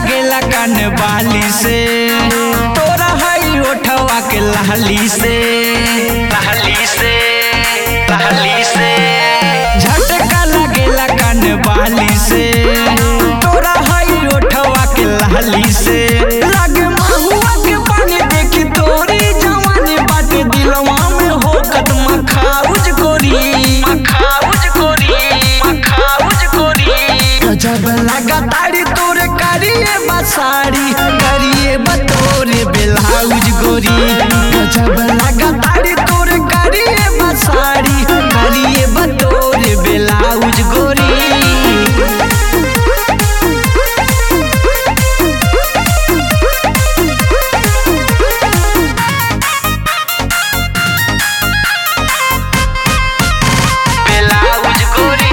लागेला कान बाली से तोरा हई ओठवा के लहली से लहली से लहली से झटका लागेला कान बाली से तोरा हई ओठवा के लहली से लागे महुआ के पानी देखी तोरी जवानी बाटे दिलवा में हो कदमा खाउज गोरी मखाउज गोरी मखाउज गोरी गजब लगा तारी तोरे करिए बसारी करिए बतोरे ब्लाउज गोरी गजब लगा तारी तोरे करिए बसारी करिए बतोरे ब्लाउज गोरी ब्लाउज गोरी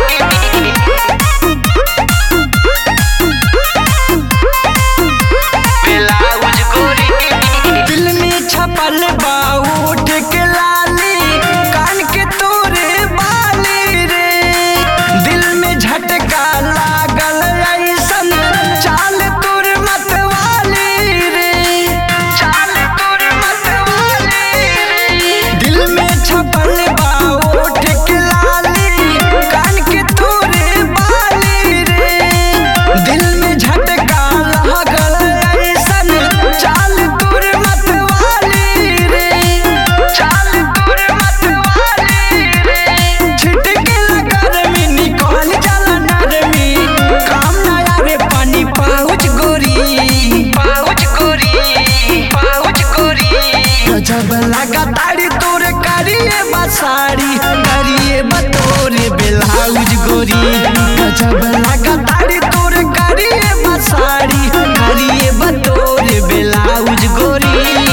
ब्लाउज गोरी दिल में छपल बा उठ के लाली कान के तोरे बाली रे दिल में झटका लागल ऐसन चाल तोर मतवाली रे चाल तोर मतवाली रे दिल में छपल बा उठ के लाली कान के तोरे बाली रे दिल में झटका लागल ऐसन चाल तोर मतवाली रे चाल तोर मतवाली रे छिटके लगर में निकल जाला नरमी काम ना आवे पानी पाउच गोरी पाउच गोरी पाउच गोरी गजब लगा ताड़ी तोरे करिए बसारी करिए बतोरे ब्लाउज गोरी गजब लगा ताड़ी तोरे करिए बसारी करिए बतोरे ब्लाउज गोरी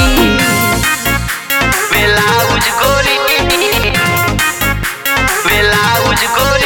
ब्लाउज गोरी ब्लाउज गोरी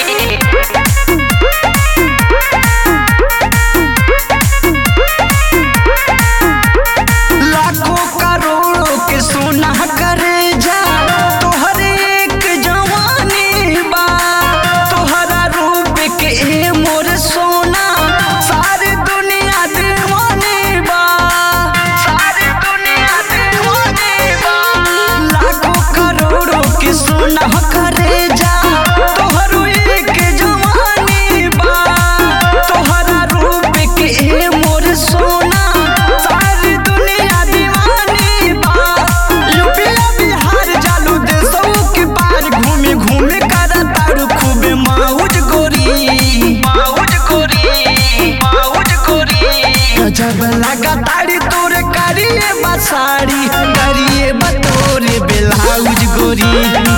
लाखों करोड़ों के सोना करे जा तोहरे एक जवानी बा तोहरा रूप के ए मोर सोना सारी दुनिया दीवानी बा सारी दुनिया दीवानी बा लाखों करोड़ों के सोना करे जा तोहरो एक जवानी बा तोहरा रूप के ए मोर सोना सारी दुनिया दीवानी बा यूपीया बिहार जालू देशों के पार घूमे घूमे करा तारू खूबे माउज गोरी माउज गोरी माउज गोरी गजब लगा ताड़ी तोरे करिए बसारी करिए बतोरे ब्लाउज गोरी